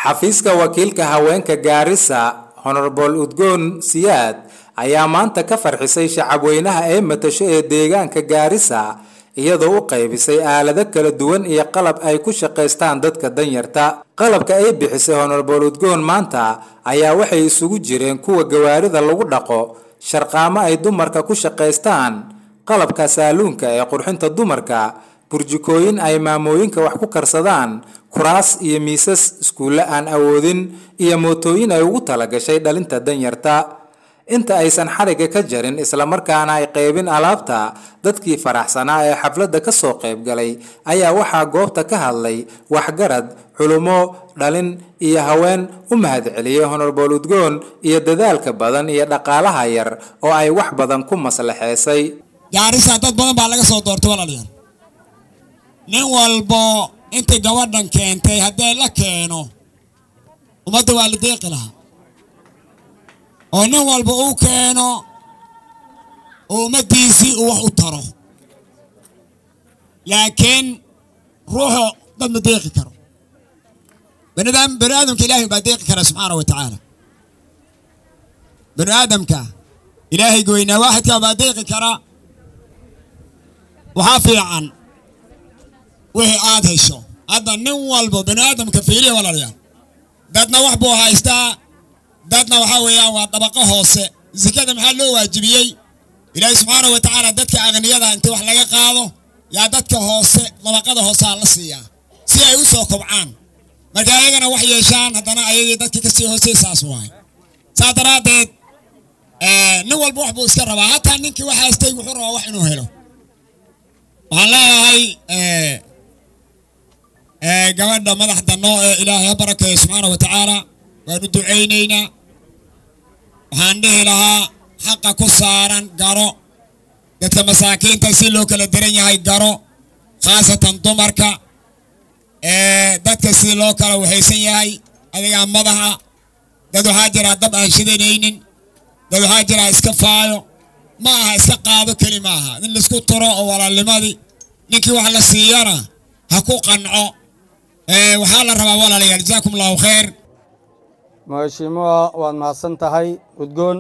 xafiiska wakiilka haweenka gaarisa honorable udgoon siyaad ayaa maanta ka farxisay shacabweynaha ee matasho ee deegaanka gaarisa iyadoo u qaybisay aalado kala duwan iyo qalab ay ku shaqaystaan dadka danyarta qalabka ay bixisay honorable udgoon maanta ayaa waxay isugu jireen kuwa gawaarida lagu dhaqo sharqaamo ay dumarka ku shaqaystaan qalabka saaluunka ee qurxinta dumarka burjikooyin ay maamooyinka wax ku karsadaan kuraas iyo miisas iskuulle aan awoodin iyo mootooyin ay ugu talagashay dhalinta danyarta inta aysan xariga ka jarin islamarkaana ay qaybin alaabta dadkii faraxsanaa ee xafladda ka soo qayb galay ayaa waxaa goobta ka hadlay waxgarad culumo dhalin iyo haween u mahadceliyey honorable udgoon iyo dadaalka badan iyo dhaqaalaha yar oo ay wax badan ku maslaxeysay gaarisa dad badan baa laga soo doortay walaalayaal nin walbo intay gabadhan keentay haddii la keeno ummadda waa la deeqi lahaa oo nin walba uu keeno oo ummaddiisii uu wax u taro laakiin ruuxu dad ma deeqi karo bani aadamka ilaahay baa deeqi kara subxaana wa tacaala bani aadamka ilaahay goynaa waaxidkaa baa deeqi kara waxaa fiican wixii aad hesho hadda nin walba bani aadamka fiiriya walaalayaal dadna wax buu haystaa dadna waxaa weeyaan waa dabaqo hoose sikada maxaa loo waajibiyey ilaahay subxaana wa tacaala dadka aqniyada inta wax laga qaado yaa dadka hoose dabaqada hoosaa la siiyaa si ay u soo kobcaan marka ayagana wax yeeshaan haddana ayagii dadka kasii hoosey saas waay saa daraaddeed nin walba wax buu iska rabaa hataa ninkii wax haystay wuxuu rabaa wax inuu helo waxaan leeyahay gabadha madaxda noo ee ilaahay ha barakeeyo subxaana wa tacaala waan u ducaynaynaa waxaan dhihi lahaa xaqa ku saaran garo dadka masaakiinta si loo kala daran yahay garo khaasatan dumarka dadka si loo kala waxaysan yahay adigaa madaxa dad waxaa jiraa dab aan shidanaynin dad waxaa jiraa iska faayo ma aha iska qaado keli ma aha in laisku turo oo walaalnimadii ninkii wax la siiyana ha ku qanco waxaa la rabaa walaalayaal jazaakum allahu khayr mhashiimuha waad mahadsan tahay udgoon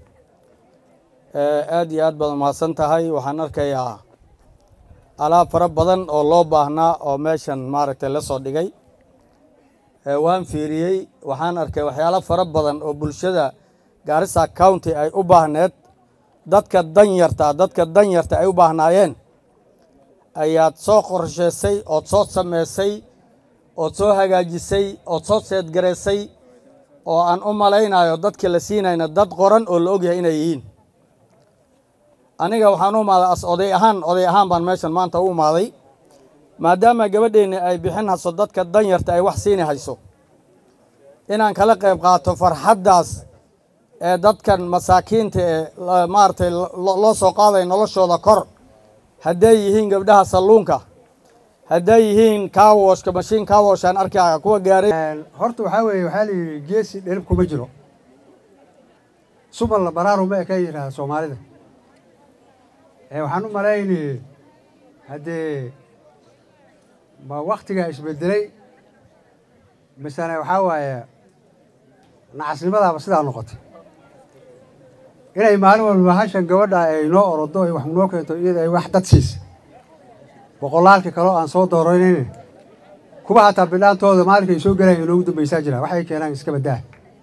aad iyo aad baad mahadsan tahay waxaan arkayaa alaab fara badan oo loo baahnaa oo meeshan maaragtay la soo dhigay waan fiiriyey waxaan arkay waxyaalo fara badan oo bulshada gaarisa county ay u baahneed dadka danyarta dadka danyarta ay u baahnaayeen ayaad soo qorshaysay ood soo samaysay ood soo hagaajisay ood soo seedgaraysay oo aan u malaynayo dadka la siinayna dad qoran oo la ogyahay inay yihiin aniga waxaan u imaaday as oday ahaan oday ahaan baan meeshan maanta u imaaday maadaama gabadheenni ay bixin hayso dadka danyarta ay wax siini hayso inaan kala qayb qaato farxaddaas ee dadkan masaakiinta ee maaragtay loo soo qaaday noloshooda kor hadday yihiin gabdhaha salluunka hadday yihiin kaawoshka mashiin kaawoshaan arkaya kuwa gaaray horta waxaa weeye waxaa la yidhi geesi dherib kuma jiro subal baraaru ma eka yidhaahda soomaalida waxaan u malayni haddee ma waktigaa isbedelay misane waxaa waaye nacasnimadaaba sidaa noqotay inay maalin walba hashan gabadha ay noo orodo ay wax noo keento iyada ay wax dad siisa boqolaalka kaleo aan soo dooranayne kuwa hataa bidhaantooda maalinkay soo gelayan inoogu dambaysaa jira waxay keenaan iska baddaa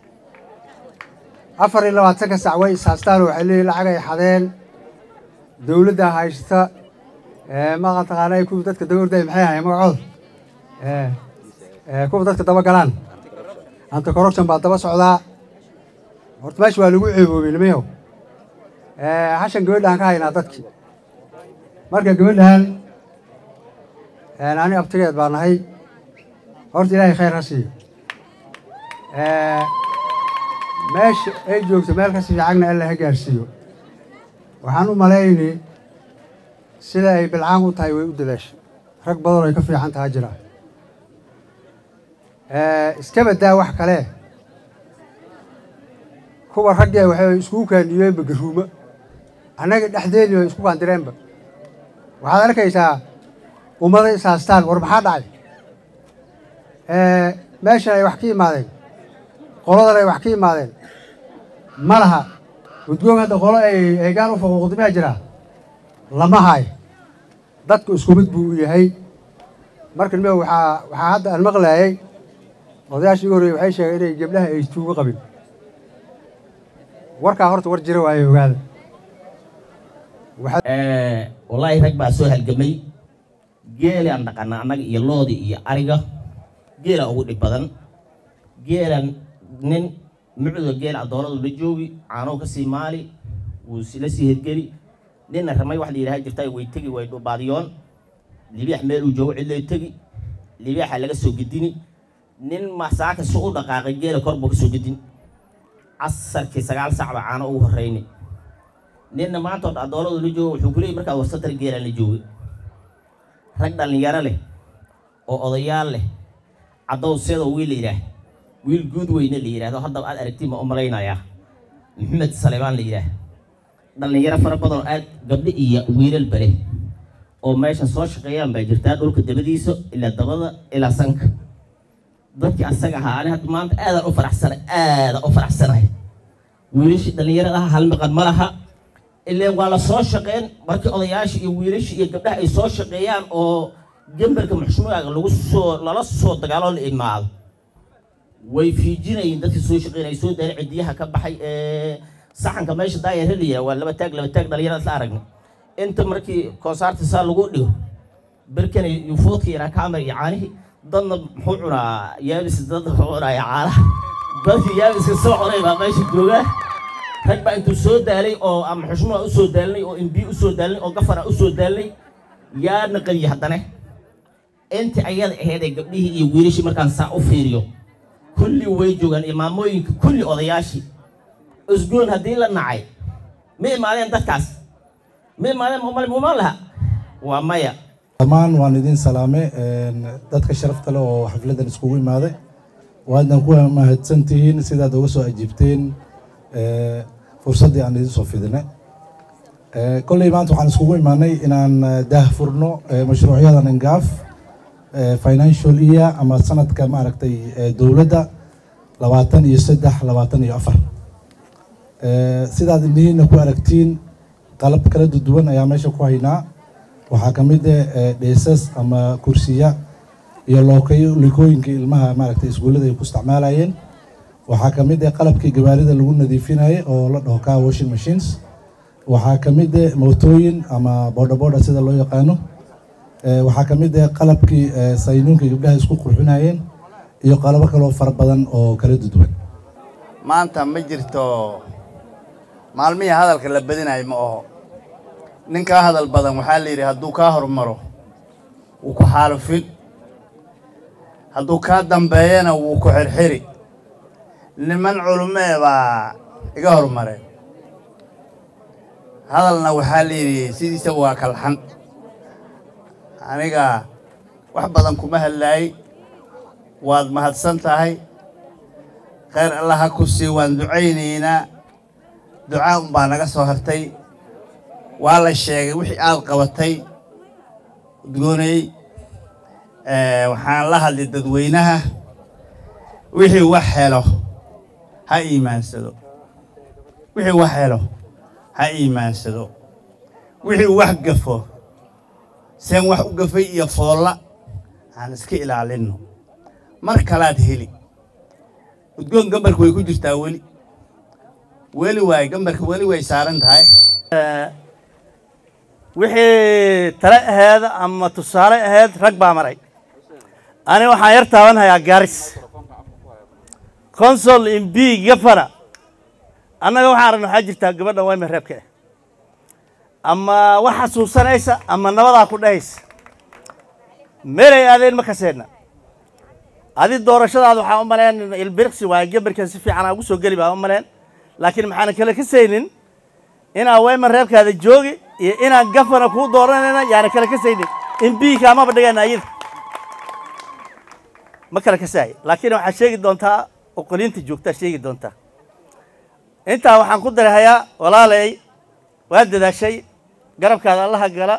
afar iyo labaatanka sac way ishaastaan waxay leeyihin lacag ay xadeen dowladda haysata maqa taqaanay kuwa dadka daba orday maxay ahayen magacooda kuwa dadka daba galaan anta corruption baa daba socdaa horta meesha waa lagu ceeboobay nimayow hashan gabadhaan ka haynaa dadkii marka gabadhan ani abtigeed baa nahay horta ilaahay khayr ha siiyo meesha ay joogto meel kasi fiicagna alla ha gaarsiiyo waxaan u malayni sida ay bilcaan u tahay way u dadaashay rag badan ay ka fiican taha jiraa iska baddaa wax kale kuwa raggee waxay iskugu kaandhiyeenba garuumo annaga dhexdeedii bay isku kaandireenba waxaad arkaysaa ummada is haastaan war maxaa dhacay meeshan ay wax ka yimaadeen qoladan ay wax ka yimaadeen ma laha udgoon hadda qolo ay eegaan u faquuqdi maa jiraa lama hayo dadku isku mid buu u yahay marka nime waxaa waxaa hadda aan maqlaayay odayaashii ugu horreeyey waxay sheegeen inay gabdhaha ay tuugo qabin warkaa horta war jira waayo ogaada wallaahi rag baa soo halgamay geelaan dhaqana annaga iyo loodi iyo ariga geela ugu dhib badan geelan nin mucdo geel addoonadu la joogi caanow ka sii maali wuu la sii hergeli ninna ramay wax la yidhaha jirta way tegi way dhubaadiyoon libaax meel uu joogo cidlay tegi libaaxa laga soo gedini nin masaaka si u dhaqaaqay geela kor buu ka soo gedin casarkii sagaal sac baa caano ugu horreyni ninna maanta oo addoonadu la joogo wuxuu kuleeyay markaa warsatar geelaan la joogay rag dhallinyaro leh oo odayaal leh caddow seedoo wiil la yidhaah wiil guud weyne la yidhahdo haddaba aad aragtiin ma u malaynayaa maxamed saleebaan la yidhaah dhallinyaro fara badan oo aad gabdho iyo wiilalba leh oo meeshan soo shaqeeyaan baa jirtaa dhulka dabadiisa ilaa dabada ilaa sanka dadkii asaga ahaa ani hadda maanta aadaan u faraxsanay aadaan u faraxsanahay wiilashii dhallinyarada aha hal maqan ma laha ileen waa la soo shaqeen markii odayaasha iyo wiilasha iyo gabdhaha ay soo shaqeeyaan oo gembarka muxshumaaga lagu soo lala soo dagaalo la imaado way fiijinayeen dadkii soo shaqeyn ay soo daalay cidiyaha ka baxay ee saxanka meesha daayar heliya waa laba taag laba taag dhalinyarada isla aragnay inta markii konsaarta saa lagu dhigo berkan iyo foodka yaraa kaamar iyo caanihii dadna muxuu cunaa yaabis dadna muxuu cunaya caanaha dadkii yaabiska soo cunay baa meesha joogaa rag baa intuu soo daalay oo ama xushmaa u soo daalinay oo imbi u soo daalinay oo gafara u soo daalinay yaa naqadiya haddana intii ayada ahayd ee gabdhihii iyo wiilashii markaan saa u fiiriyo kulli way joogaan iyo maamooyinka kulli odayaashii usgoon haddii la nacay ma imaadeen dadkaas ma imaadeen umal mumaan laha waa maya dhammaan waan idin salaame dadka sharafta leh oo xafladan iskugu imaaday waadna ku mahadsantihiin sidaad uga soo ajiibteen fursaddii aan idin soo fidinay kolley maanta waxaan iskugu imaanay inaan daah furno mashruucyadan ingaaf financial year ama sanadka maaragtay dowladda labaatan iyo saddex labaatan iyo afar sidaad indhihiina ku aragtiin qalab kala duwan ayaa meesha ku haynaa waxaa ka mid ah dheesas ama kursiya iyo lookayo likooyinka ilmaha maaragtay iskuullada ay ku isticmaalayeen waxaa ka mid ah qalabkii gawaarida lagu nadiifinayay oo la dhaho car washing machines waxaa ka mid ah mootooyin ama boodhaboodha sida loo yaqaano waxaa ka mid ah qalabkii saynuunka gabdhaha isku qurxinayeen iyo qalabo kaloo fara badan oo kala duwan maanta ma jirto maalmihii hadalka la badinayo ma aho nin kaa hadal badan waxaa la yidhi hadduu kaa hormaro wuu ku xaalufin hadduu kaa dambeeyana wuu ku xirxiri niman culumee baa iga hormareen hadalna waxaa la yidhi sidiisa waa kalxan aniga wax badan kuma hadlaayey waad mahadsan tahay khayr allah ha ku sii waan ducaynaynaa ducaa unbaa naga soo hartay waa la sheegay wixii aad qabatay udgoonayey waxaan la hadlay dadweynaha wixii wax helo ha iimaansado wixii wax helo ha iimaansado wixii wax gafo seen wax u gafay iyo foolla aan iska ilaalinno mar kalaad heli udgoon gambarka way ku jirtaa weli weli waay gambarka weli way saaran tahay wixii tale aheed ama tusaale aheyd rag baa maray ani waxaan yar taabanhayaa garis consol imb gafana annaga waxaan aragna waxaa jirtaa gabadha wayma reebka ah ama wax xasuusanaysa ama nabadaa ku dhahaysa meelay aadeen ma kaseenna adi doorashadaada waxaa u maleen ilbirqsi waaye gabarkan si fiican aa ugu soo geli baa u maleen laakiin maxaana kale ka saynin inaa wayma reebkaada joogi iyo inaan gafana kuu dooranayna yaana kale ka saynin imbiika amaba dhigana ayada ma kale ka saay laakiin waxaad sheegi doontaa oqoliinta joogtaa sheegi doontaa intaa waxaan ku darahayaa walaalay waa dadaashay garabkaada allaha gala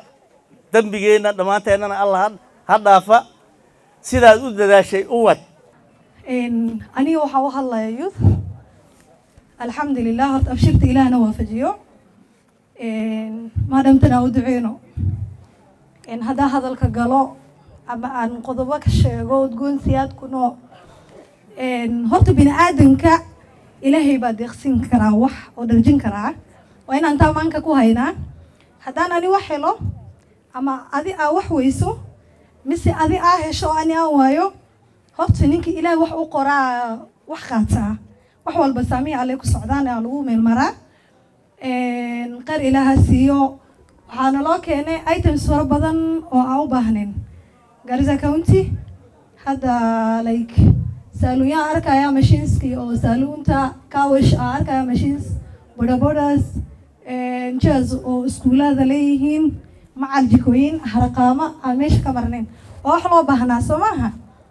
dembigeenna dhammaanteennana allah ha dhaafa sidaad u dadaashay u wad aniga waxaa u hadlaya youth alxamdulilah horta abshirta ilaahna waafajiyo maadhamtana u duceyno haddaa hadalka galo ama aan qodobo ka sheego udgoonsiyaadkuno horta bini aadanka ilaahay baa deeqsin karaa wax oo dharjin karaa waa inaan taa maanka ku haynaa haddaan ani wax helo ama adi aa wax weyso mise adi aa hesho oo ani aan waayo horta ninka ilaah wax u qoraa wax qaataa wax walba saamiya alle ku socdaan aa lagu meelmaraa qar ilaaha siiyo waxaana loo keenay items fara badan oo aan u baahnayn garissa county hadda like saaluunyaan arkaya mashiinskii oo saaluunta kawish aa arkaya mashines bodabodas jaz oo iskuulaada leeyihiin macal jikooyin haraqaamo aan meesha ka marnayn oo wax loo baahnaa soo maaha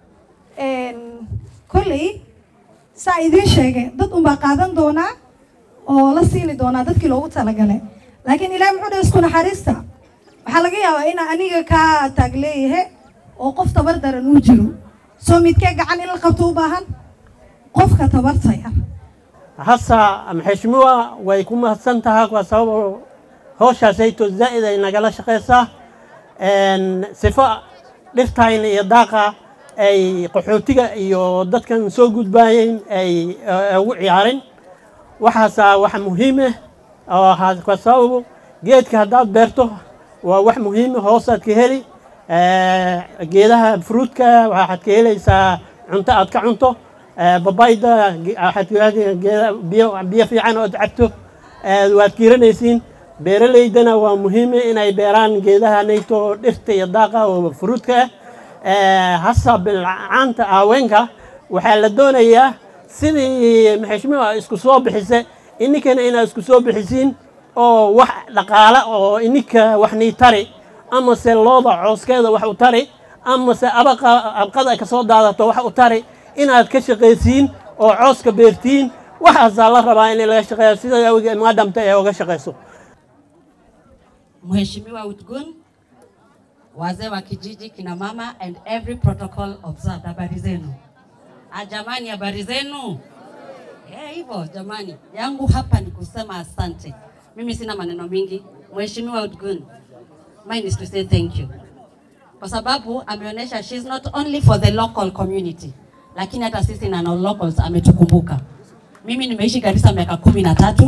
kolley saa idiin sheegay dad unbaa qaadan doonaa oo la siini doonaa dadkii loogu talagalay laakiin ilahi muxuu dhahay isku naxariista waxaa laga yaabaa in aniga kaa taag leeyahay oo qof tabar daran uu jiro soo midkee gacan in la qabto u baahan qofka tabarta yar hasa mheshimiwa way ku mahadsan tahay kwa sababu howshaasayto zaa'id ay nagala shaqaysaa sifo dhirtayna iyo daaqa ay qaxootiga iyo dadkan soo gudbaayeen ay ugu ciyaarin waxaasa wax muhiime oo kwa sababu geedka haddaad beerto waa wax muhiime hoosaad ka heli geedaha fruudka waxaad ka helaysaa cunto aad ka cunto babayda waxaad biyo fiican ood cabto waad kiiranaysiin beeraleydana waa muhiime inay beeraan geedaha nayto dhirta iyo daaqa oo fruudka ah hasa bilcaanta haweenka waxaa la doonayaa sidii maxeshmiwa isku soo bixise ininkana inaad isku soo bixisiin oo wax dhaqaala oo ininka wax nii tari amase looda cooskeeda wax u tari amase abaqa abqada ka soo daadato wax u tari inaad ka shaqaysiin oo cooska beertiin waxaasaa la rabaa in laga shaqeeyo sida maadamta ee uga shaqayso Mheshimiwa Utgun, wazee wa kijiji, kina mama and every protocol observed. Habari zenu? Ah, jamani, habari zenu? Eh, hivyo jamani, yangu hapa ni kusema asante. Mimi sina maneno mingi. Mheshimiwa Utgun, mine is to say thank you kwa sababu ameonyesha she's not only for the local community, lakini hata sisi na non locals ametukumbuka. Mimi nimeishi Garissa miaka kumi na tatu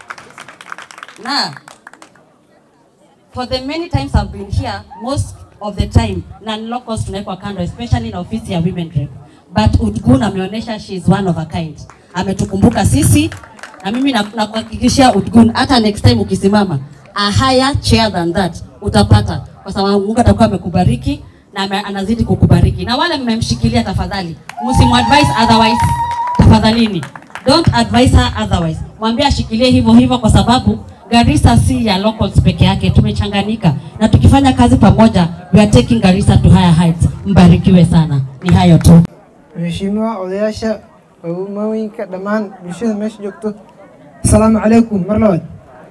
na for the many times I've been here, most of the time non-locals tunawekwa kando, especially na ofisi ya women rep. But Udgun ameonyesha she is one of a kind, ametukumbuka sisi na mimi nakuhakikishia na Udgun, hata next time ukisimama a higher chair than that utapata, kwa sababu Mungu atakuwa amekubariki na ame, anazidi kukubariki. Na wale mmemshikilia, tafadhali msimadvise otherwise, tafadhalini don't advise her otherwise, mwambie ashikilie hivyo hivyo, kwa sababu Garissa si ya locals peke yake, tumechanganyika na tukifanya kazi pamoja, we are taking Garissa to higher heights. Mbarikiwe sana, ni hayo tu. Mheshimiwa odayaasha haweenka dhammaan bulshada meesha joogto, asalaamu calaykum mar labaad.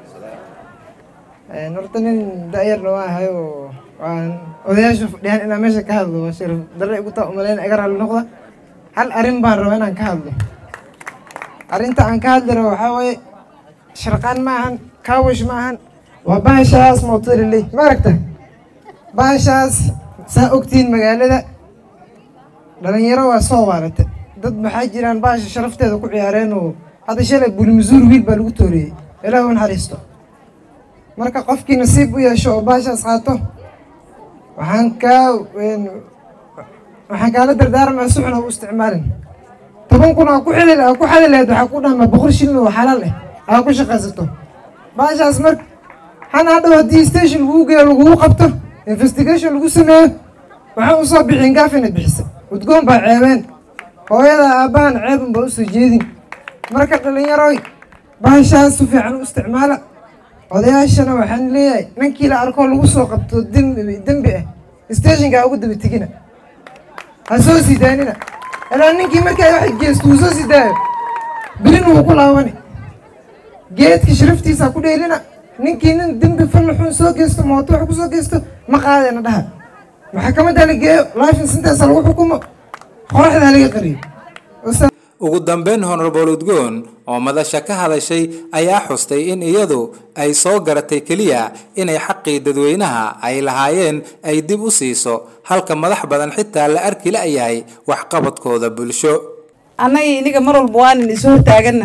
Horta nin da'yarna waa ahay oo waan odayaasha fadhiyaan inaan meesha ka hadlo waa sharaf darre igu taa umaleyna iga raalli noqda. Hal arrin baan rabaa inaan ka hadlo. Arrinta aan ka hadli rabo waxaa waaye sharqaan ma ahan kaawish ma ahan waa bahashaas mootoriley ma aragta bahashaas saa ogtihiin magaalada dhalinyaro waa soo waarata dad maxaa jiraan bahasha sharafteeda ku ciyaareen oo hadda shalay bulimasuur wiil baa lagu tooriyey ilaah u naxariisto marka qofkii nasiib u yeesho oo bahashaas qaato waxaan kaa waxaan kaala dardaarmaa si xun ha u isticmaalin toban kun aa ku xili aa ku xadi lahayd waxaa ku dhahmaa boqol shilin oo xalaal ah aa ku shaqaysato baashaas mar hana hadhow haddii station lagu geeyo lagugu qabto investigation lagu sameeyo waxaan usoo bixin gaaf inay bixisa udgoon baa ceebeen hooyada aabbahan ceebun baa usoo jeedin marka dhalinyaroy baashaas si fiican u isticmaala odayaashana waxaan leeyahay ninkii la arkoo lagu soo qabto dembi dembi ah stationka ha ugu daba tegina ha soo sii daanina ilaa ninkii markaa wax geesto uu soo sii daayo bilin wuu ku laabani geedka sharaftiisa ku dheelina ninkii nin dembi falli xun soo geysto mooto wax ku soo geysto ma qaadayna dhaha maxkamadda la geeyo life intaasa lagu xukumo qoraxda laga qariyo ugu dambeyn honorable udgoon oo madasha ka hadashay ayaa xustay in iyadu ay soo garatay keliya inay xaqii dadweynaha ay lahaayeen ay dib u siiso halka madax badan xitaa la arki la-yahay waxqabadkooda bulsho annaga iniga mar walba waanan isu hortaaganna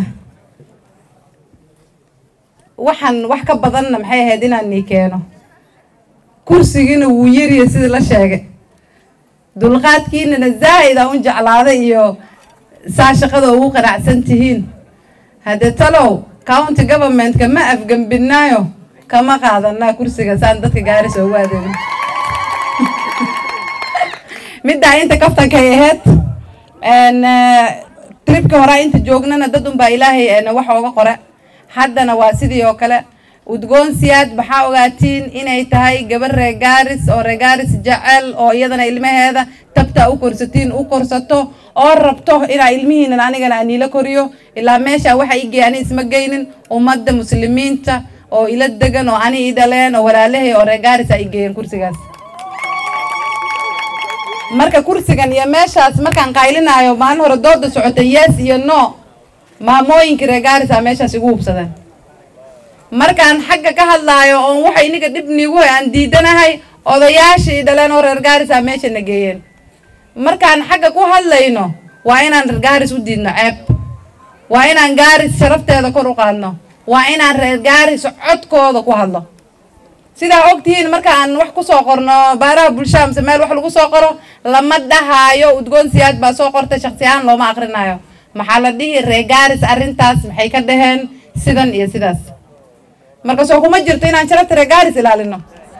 waxaan wax ka badanna maxay ahayd inaan nii keeno kursigiina wuu yariya sidii la sheegay dulqaadkiinana zaa'id aan u jeclaaday iyo saa shaqada ugu qanacsan tihiin haddee talow county governmentka ma afgembinaayo kama qaadanaa kursiga saan dadka gaarisa ugu adeegno middaa inta kaftankay ahayd tribka horaa inta joognana dad unbaa ilaahay wax ooga qore haddana waa sidii oo kale udgoon siyaad maxaa ogaatiin inay tahay gabar reer gaaris oo reer gaaris jecel oo iyadana ilmaheeda tabta u korsatiin u korsato oo rabto inaa ilmihiinan anigana aniila koriyo ilaa meesha waxa igey ani isma geynin ummadda muslimiinta oo ila degan oo ani i dhaleen oo walaalahay oo reer gaaris a igeeyeen kursigaas marka kursigan iyo meeshaas markaan qaylinaayo maalin hore dooda socota yes iyo no maamooyinka reer gaarisa meeshaas igu hubsadeen markaan xagga ka hadlaayo oon waxa iniga dhib niigu hay aan diidanahay odayaashii dhaleen oo reer gaarisa meesha na geeyeen markaan xagga ku hadlayno waa inaan reer gaaris u diidno ceeb waa inaan gaaris sharafteeda kor u qaadno waa inaan reer gaaris codkooda ku hadlo sidaa ogtihiin markaan wax kusoo qorno baaraha bulshada mise meel wax lagu soo qoro lama dhahaayo udgoon siyaad baa soo qortay shaksi ahaan looma akrinayo maxaa la dhihi reer gaaris arrintaas maxay ka dhaheen sidan iyo sidaas marka soo kuma jirto inaan sharafta reer gaaris ilaalino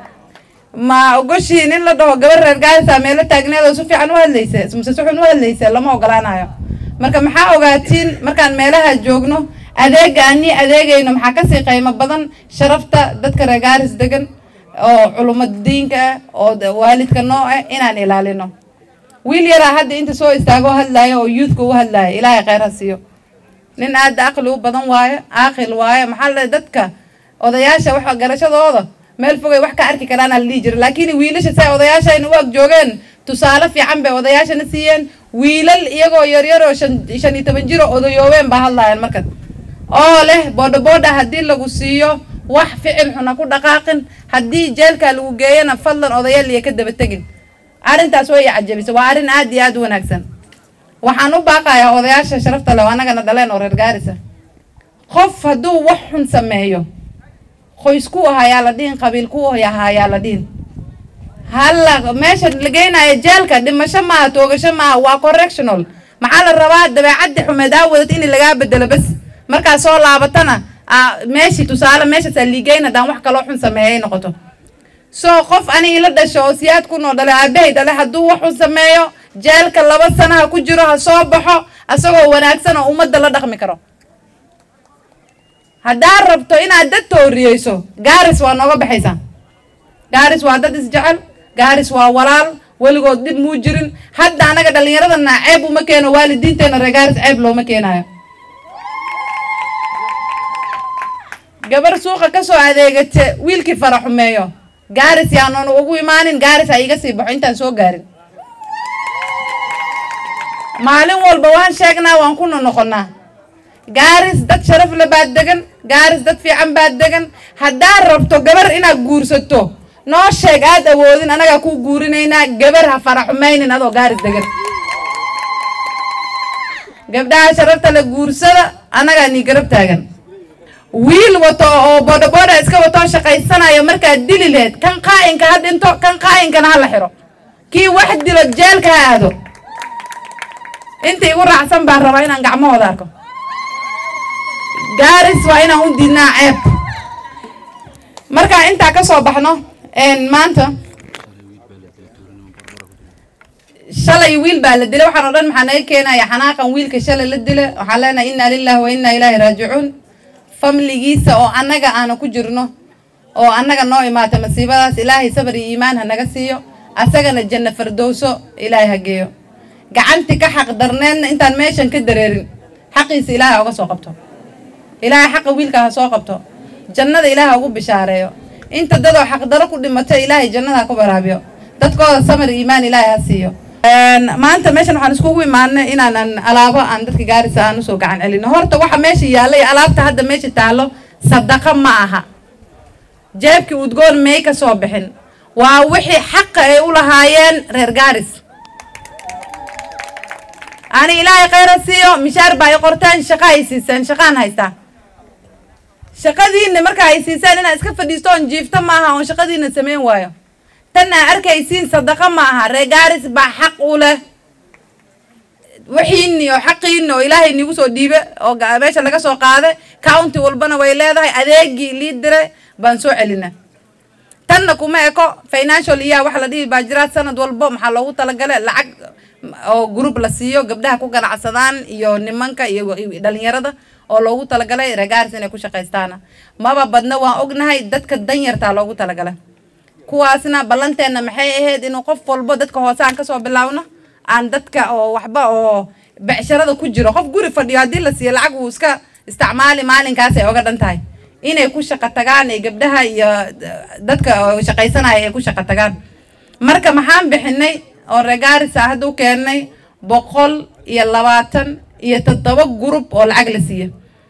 ma ogoshiin in la dhaho gabar reer gaarisa meelo taagneed oo si fiican u hadlaysa mise si xun u hadlaysa lama ogolaanayo marka maxaa ogaatiin markaan meelaha joogno adeega ani adeegayno maxaa kasii qiimo badan sharafta dadka reer gaaris degan oo culumad diinka ah oo waalidka noo ah inaan ilaalino wiil yaraa hadda inta soo istaago hadlaayo oo youthka u hadlaayo ilaahay kheyr ha siiyo nin aada aqli u badan waayo aaqil waayo maxaa la dadka odayaasha wax garashadooda meel fogay wax ka arki karaana la dhihi jira laakiin wiilasha say odayaashayna u ag joogeen tusaale fiican bay odayaashana siiyeen wiilal iyagoo yaryar oo shan shan iyo toban jiro odayoobeen baa hadlaayaan markan oo leh boodha boodha haddii lagu siiyo wax ficil xuna ku dhaqaaqin haddii jeelkaa lagu geeyana fadlan odayaal iyo ka daba tegin arrintaas way cajabisa waa arrin aad iyo aad u wanaagsan waxaan u baaqayaa odayaasha sharafta leh oo annagana dhaleen oo reer gaarisa qof hadduu wax xun sameeyo qoys ku ahayaa la dhihin qabiil ku ahayaa la dhihin halla meesha la geynayo jeelka dhimasho maaha toogasho maaha waa correctional maxaa la rabaa dabeecaddi xumeed aa wadad in lagaa bedelo bas markaa soo laabatana meeshii tusaale meeshaasaa liigeyn haddaan wax kaloo xun sameeyay noqoto soo qof ani ila dhasho oo siyaad ku noo dhale aabahay dhale hadduu wax xun sameeyo jeelka laba sanaha ku jiro ha soo baxo asagoo wanaagsan oo ummadda la dhaqmi karo haddaad rabto inaad dad tooriyeyso gaaris waa nooga baxaysaa gaaris waa dad isjecel gaaris waa walaal weligood dhib muu jirin hadda anaga dhallinyaradana ceeb uma keeno waalidiinteena ree gaaris ceeb looma keenayo gabar suuqa ka soo adeegate wiilkii fara xumeeyo gaaris yaanoon ugu imaanin gaaris ha iga sii baxo intaan soo gaarin maalin walba waan sheegnaa waan ku nonoqonnaa gaaris dad sharaf le baad degan gaaris dad fiican baad degan haddaad rabto gabar inaad guursato noo sheeg aad awoodin anagaa kuu guurinaynaa gabar ha fara xumaynin adoo gaaris degan gabdhaha sharafta le guursada annagaa nii garab taagan wiil wato oo boodhabooda iska watoo shaqaysanayo markaad dili lehed kan qaa'inka ha dhinto kan qaa'inkana ha la xiro kii wax dilo jeelka ha aado inta igu raacsan baan rabaa inaan gacmahooda arko gaaris waa inaan u diidnaa ceeb markaa intaa ka soo baxno maanta shalay wiil baa la dilay waxaan o dhan maxaa naga keenaya xanaaqan wiilka shalay la dila waxaan leenahay inna lillahi wa inna ilaahi raajicuun famligiisa oo annaga aana ku jirno oo annaga noo imaata masiibadaas ilaahay sabar iyo iimaan ha naga siiyo asagana janno fardowso ilaahay ha geeyo gacanti ka xaq darneedna intaan meeshan ka dareerin xaqiisa ilaahay oga soo qabto ilaahay xaqa wiilka ha soo qabto jannada ilaahay ugu bishaareeyo inta dadoo xaqdaro ku dhimatay ilaahay jannada ha ku baraabiyo dadkooda samar iimaan ilaahay ha siiyo maanta meeshan waxaan iskugu imaanay inaanan alaabo aan dadka gaarisa aan usoo gacan celino horta waxa meesha yaalla iyo alaabta hadda meesha taallo sadaqa ma aha jeebkii udgoon may ka soo bixin waa wixii xaqa ay u lahaayeen reer gaaris ani ilaahay khayra siiyo mishaar baa ay qorteen shaqa ay siiseen shaqaan haystaa shaqadiina marka ay siisaan inaa iska fadhiisto oon jiifto maaha oon shaqadiina samayn waayo tan aa arkaysiin sadaqa ma aha reer gaaris baa xaq u leh wixiini oo xaqiini oo ilaahay nigu soo dhiibe oo meesha laga soo qaaday county walbana way leedahay adeegii lii diray baan soo celina tanna kuma eko financial iya waxa la dhihi baa jiraa sanad walbo maxaa loogu talagalay lacag oo group la siiyo gabdhaha ku ganacsadaan iyo nimanka iyo dhalinyarada oo loogu talagalay reegaaris inay ku shaqaystaana maba badna waan ognahay dadka danyartaa loogu talagalay kuwaasna ballanteenna maxay ahayd inuu qof walbo dadka hoose aan kasoo bilaawno aan dadka oo waxba oo becsharada ku jiro qof guri fadhiyo haddii la siiyo lacag uu iska isticmaali maalinkaas ay oga dhan tahay inay ku shaqo tagaan ee gabdhaha iyo dadka oo shaqaysanaya ay ku shaqo tagaan marka maxaan bixinay oo regaarisa hadda u keennay boqol iyo labaatan iyo toddoba group oo lacag la siiyo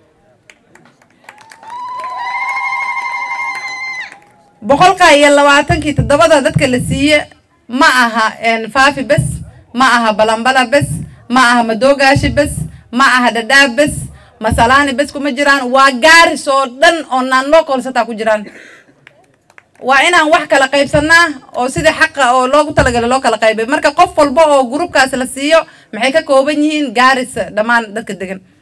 boqolka iyo labaatankii toddobada dadka la siiye ma aha faafi bes ma aha balambala bes ma aha madogaashi bes ma aha dhadhaab bes masalaani bes kuma jiraan waa gaaris oo dhan oo naan loo koolsataa ku jiraan waa inaan wax kala qaybsanaa oo sidii xaqa oo loogu talagalay loo kala qaybay marka qof walba oo gruubkaas la siiyo maxay ka kooban yihiin gaaris dhammaan dadka degan